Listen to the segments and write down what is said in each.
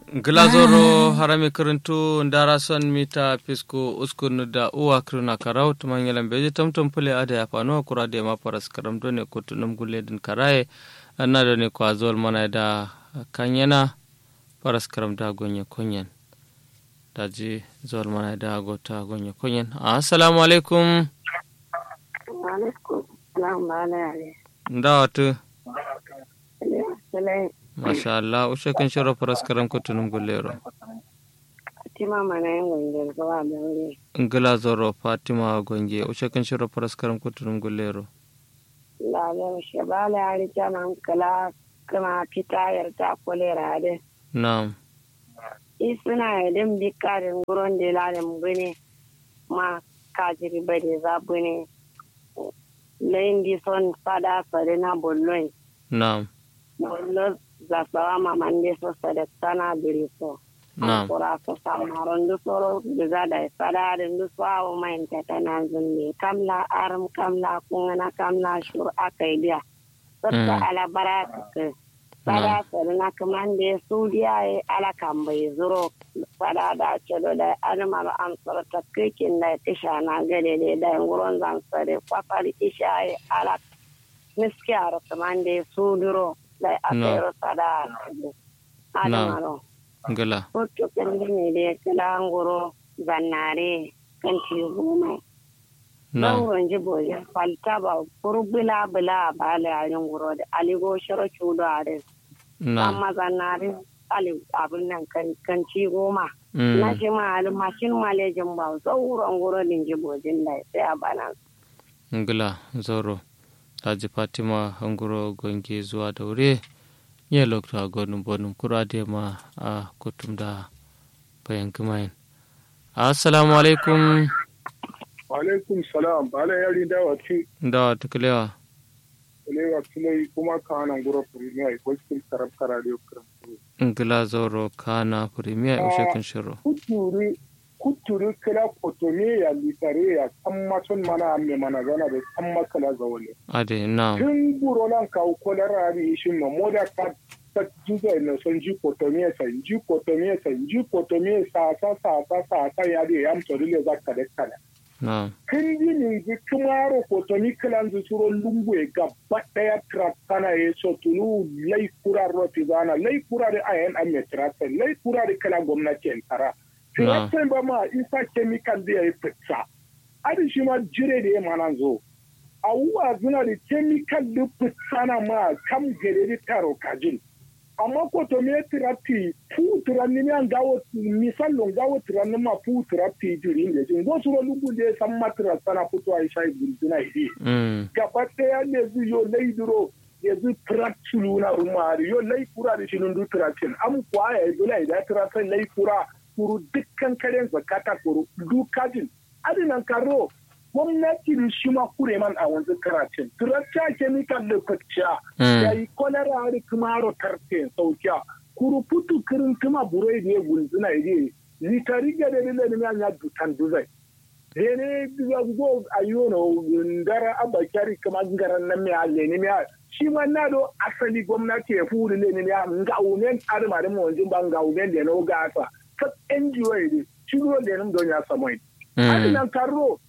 glazoro harami karantu ndara son mita pisco uskun da uwa kruna karau tuman yalan beji tamtam pule ada ya fano kura da ma paras karam do ne kutunum gulle din karaye anna do ne ko azol mana da kanyana paras karam da gonye konyen daji zol mana da gota gonye konyen assalamu alaikum alaikum salam bala ndawatu Salai masha Allah ushe kan shiro paras karam kutunum gullero Fatima mana yin gwangar zuwa da wuri. ngila zoro fatima gonge ushe kan shiro paras karam kutunum gullero Lalar shabala ya rike man kala kuma fita yarda kulera da. na'am Isuna yadin bikarin gurin da lalin bune ma kajiri bade za bune. Layin di son fada sare na bollon. na'am Bollo za sawa maman da so sadaktana biri so. na'am kura ko samaron du soro diga da sada da du swawo main tata na zunne kamla aram kamla kungana kamla shur akai dia sarta Mm. ala baraka sada sarna kamande sudiya e ala kambai zuro sada da cedo da adama ba am sarta kikin da tisha na gade ne da nguron zan sare kwafari isha e ala miskiya kamande suduro da akai sada adama ro ngila Hoto kallon da ya kila ngoro zannare kan ci goma. na'am Ɗaurin jiboje falta ba burbula bula ba la yayin ngoro da aligo shiro cudo a rin. na'am Amma zannare ali abin nan kan kan ci goma. Mm. Na shi ma ali mashin malejin ba sauran ngoro din jibojin da sai a bana. ngila zoro daji fatima hanguro gonge zuwa da wuri ya lokta gonum bonum kurade ma a kutum da bayan kumayin assalamu alaikum alaikum salam bala yari da wati da tuklewa lewa tulai kuma ka nan gura premier ko cikin karab karare kiran ngila zoro kana premier ushe kan shiro kuturi kuturi kala kotome ya litare ya san masun mana amme mana zana da san makala zawale ade na'am tun buro nan ka ko da rari shin ma moda ka ta juga na son ji kotome sa ji kotome sa ji kotome sa sa sa sa sa sa ya de yam to dole zakka da kala na'am kan yi min ji kumaro ko to ni kalan zu suro lungu e gaba daya trakana e so tulu lai kura roti zana lai kura da ayan an me trata lai kura da kala gwamnati en tara trata ba ma isa chemical da ya fitsa adi shi ma jire da ya mana zo awuwa zuna da chemical da fitsa na ma kam gere da taro kajin amma ko to me tirati fu tirani mi an gawo misal lo gawo tirani ma fu tirati jiri ne jin go suro lugu de san matra sana futo ai shai bulzuna idi mm. gaba daya ne zu yo lei duro ya zu tirati luna rumari yo lei kura da shinun du tiratin am kwa ya dole da tiratin lei kura kuru dukkan karen zakata kuru dukajin adinan karo gwamnati da shi ma kure man a wanzu karatun turacca chemical da kwacciya Mm. ya yi kwalara hari kumaro tarte saukiya kuru putu kirin kuma burai da ya gunzuna ide litari ga da dole ne ya dutan duzai dene diga go ayono ndara abakari kama ngaran nan me alle ne me shi ma na do asali gwamnati ya furi ne ne ya nga umen arma da mo wanjin ba nga umen da no ga asa ka NGO ide shi do da nan don ya samai Mm. adinan karo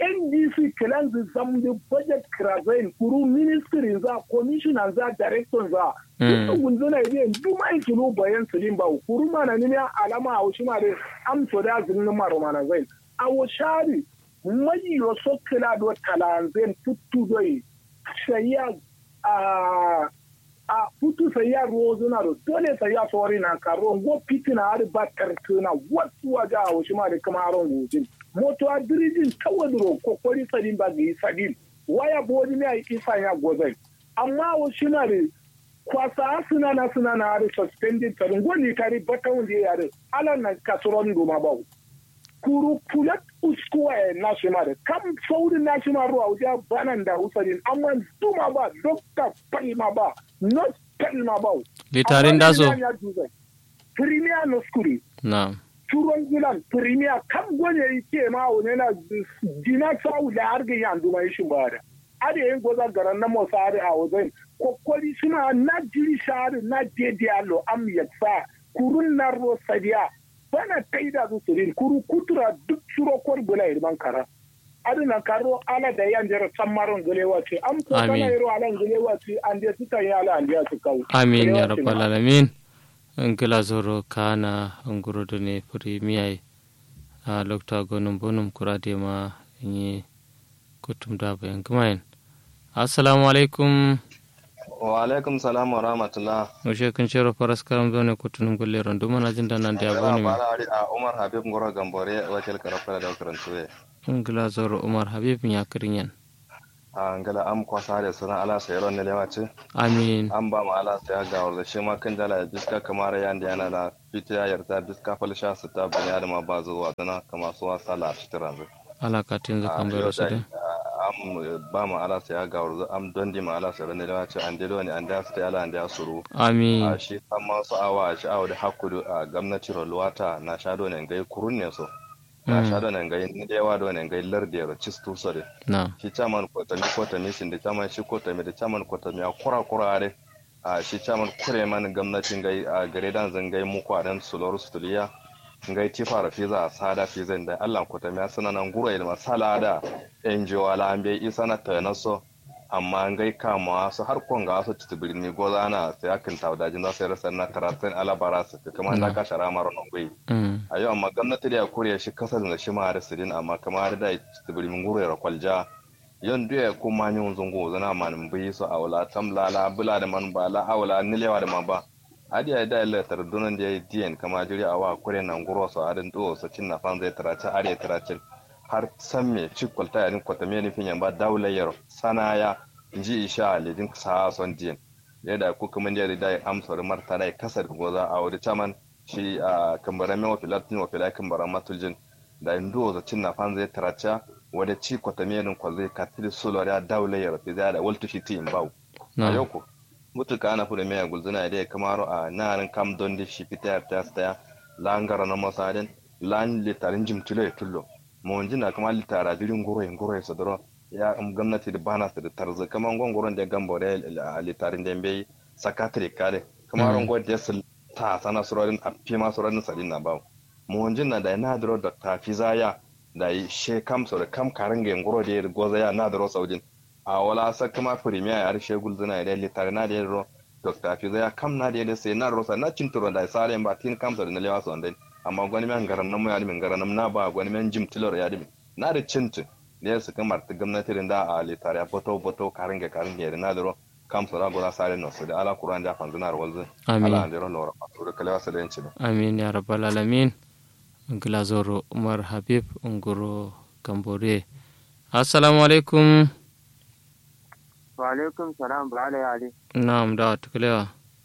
ndc kilan su zam da budget krazain kuru ministry za commissioner za director za Mm. duk gunzuna ne duma in kilo bayan su ba kuru mana ne alama a wushi ma da amso da zinin maro mana zai a wushari mai yo so kila do talanzen tuttu doi sayya a a putu sayya rozuna do dole sayya sori na karo go pitina har batar tuna wasu waje a wushi ma da kuma aron gojin moto a dirijin tawadro kokori sadin ba ga yi sadin waya bodi ne a yi isa ya gozai amma wushi ma da kwasa suna na suna na har suspended tsarin gwani tare bata wanda ya yare ala na kasuran doma ba kuru pulat uskuwa ya nashi ma da kam sauri nashi ma ruwa wajen banan da usarin amma duma ba dokta palma ba not palma ba litarin daso premier no skuri na'am turon gilan premier kam gwani yi ke ma wani na dina sau da har ga yan duma shi ba da ade yin goza garan na motsa a wajen kokori suna na jiri shari na dedialo am yaksa kurun narro sadiya bana taida su sirin kuru kutura duk suro kor bula irman kara adina karo ala da yan jera sammaron gulewa ce am ko kana yero ala gulewa ce an de suka yi ala an de su kawo amin ya rabbal alamin ngila zoro kana nguro ne premier a lokta gonum bonum kurade ma yi kutum da bayan kumayin assalamu alaikum wa alaikum salam wa rahmatullah mushe kun shero faras karam zone kutunum gulle rondu mana jin da nan da aboni mi a umar habib ngoro gambore wacel karafara da karantuwe ngila zoro umar habib ya kirinyan a ngala am kwasa da sunan ala sayro ne lewace amin an ba mu ala saya ga wanda shi ma kan dala biska kamar yanda yana da fitiya yarda biska falsha su ta bani da ma ba zuwa tana kama su wasa la fitiran ala ka tin zakan bayro su dai am ba mu ala saya ga wanda am dondi ma ala sayro ne lewace an delo ne an da su ta ala an da suru amin a shi amma su awa a shi awa da hakku a gwamnati rolwata na shado ne ga kurun ne so na sha da nan gai ni da yawa da nan gai lardiyar cistu sare na shi chairman kotami kotami sin da chairman shi kotami da chairman kotami a kura kura are a shi chairman kure man gwamnatin gai a gare dan zan gai muku a dan sulor stuliya ngai ti fara fiza sada fiza da Allah kotami a sanan gura ilma salada NGO ala an bai isa na ta naso amma ngai kama su har konga su titibiri ni goza na sai akin tawdajin za su rasa na karatun alabara su kamar da ka shara maro nan gai a yau amma gwamnati da ya kore shi kasar da shi ma da sirin amma kamar da tibiri mun gure ra kwalja yon duya ko ma ni zungo zana man bi so awla tam la la bula da man ba la awla nilewa da man ba adiya da Allah tar dunan da yayi diyan kama jiri awa kure nan guro so adin do so cin na fan zai tarace are tarace har san me cikwalta yarin kwata me nufin yamba daulayar sanaya inji isha ledin sa son diyan yadda ku kuma da da amsar marta da kasar goza a wuri chaman shi a kambaran mewa filatin wa filai kambaran matuljin da indo za cin na fan zai tarace wadda ci kwata me nin kwazai katil solar ya daulayar fi da waltu shi tin bawu a yau ko mutuka ana fuda mai gulzuna da ya kamaro a narin kam don da shi fita ta staya langara na masadin lan litarin jimtilo ya tullo mun jina kuma litara birin goro yin goro ya sadaro ya gwamnati da bana su da tarzi kaman gongoron da gambo da litarin da bai sakatare kare kamar gon da su ta sana surorin a fi ma surorin sadin na ba mun jina da na dro da ta fi zaya da she kam so da kam karin ga goro da ya goza ya na dro saudin a wala sa kuma premier ya arshe gulzuna da litare na da yaro dr fiza ya kam na da yadda sai na rosa na cinturo da sare ba tin kam da na lewa son dai amma gwani men garan nan mu ya dimin garan nan na ba gwani men jim tilor ya dimin na da cintin da ya su kamar ta gwamnati da a litare ya boto boto karin ga karin ga na da ro kam so da gora sare no su da ala qur'an da fanzuna walzin ala da ro lora to da kalewa sa da yanci amin ya rabbal alamin glazoro umar habib unguro gambore assalamu alaikum Walaikum salam ba ala yali. Na'am da tuklewa.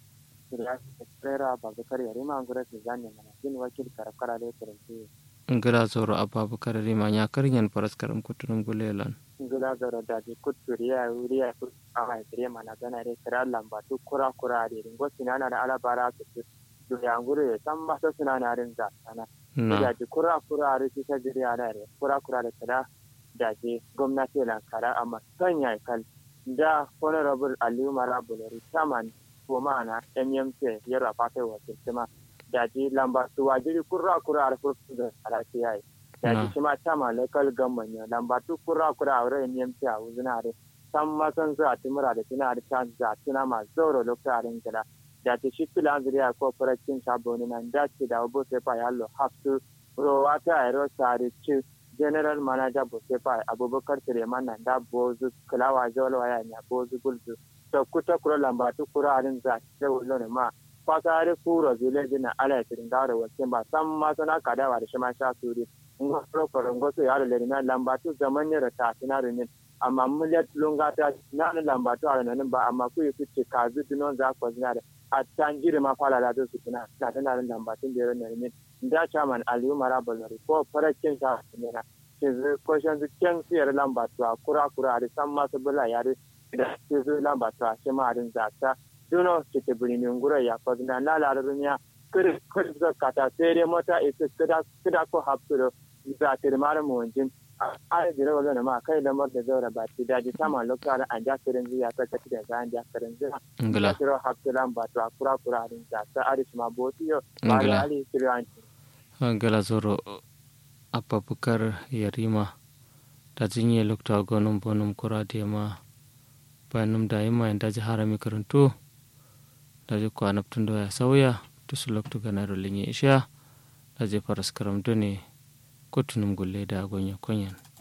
Tsira Abubakar yare ma ngura su zanne mana jin wakil karakara da karanci. Ngila zoro Abubakar rima ya karyan faras karam kutunum gulelan. Ngila zoro da ji kuturiya wuriya ku a haifire mana gana da kira lambatu kura kura da ringo sinana da alabara su su. Duniya ngure san masa sinana rin za sana. Da ji kura kura da su ta jiriya da kura kura da kada da ji gwamnati lankara amma sanya kal da honorable aliyu marabulari chairman na mmc yara fata wakil kuma da ji lamba su wajiri kurra kurra a kurku da alaƙi yayi da ji shi ma chairman local government ne lamba tu kurra kurra a wurin mmc a wuzina da san masan zuwa timura da tuna da can za tuna ma zauro lokacin gida da ji shi filan zuriya ko farashin shaboni nan da ce da wabo sai fa yallo hafsu rowa ta aero sare ci general manager bosefa abubakar suleiman nan da bozu kulawa jawal waya nya bozu gulzu to kuta kura lamba tu kura arin za da wulo ne ma fasare kuro zile dina ala tirin da wace ba san ma sana kada wa da shima sha suri ngo pro pro ngo so yaro le na lamba tu zaman ne ta tina ne amma mulet lunga ta na lamba tu ala nan ba amma ku yi ce kazu dinon za ko zina da a tanjiri ma fala da su tuna da tana lamba tun da ne ne da chairman aliyu marabalari ko farakin sa ne na ke zai kwashen su kyan siyar lamba tuwa kura kura da san masu bula ya da ke zai lamba tuwa shi ma harin zata duno ke te birnin gura ya kwa zina na lararin ya kiri kiri zai kata sai dai mota isi kida ko hapsuro za ta rimar mawajin a jira wala na ma kai lamar da zaura ba ti daji sama lokacin an ja kirin ziya ta ta da zan ja kirin ziya ngala kiro hapsilan ba to akura kura rin ta ta aris ma botiyo ba Ngala. da ali kiran ngala zoro ababukar yarima da jinye lokta gonum bonum kurade ma bayanum da yima da ji harami karanto da ji kwanaptun da ya sauya tusu loktu gana rolinye isha da ji faras karam done kotunum gulle da gonya konyan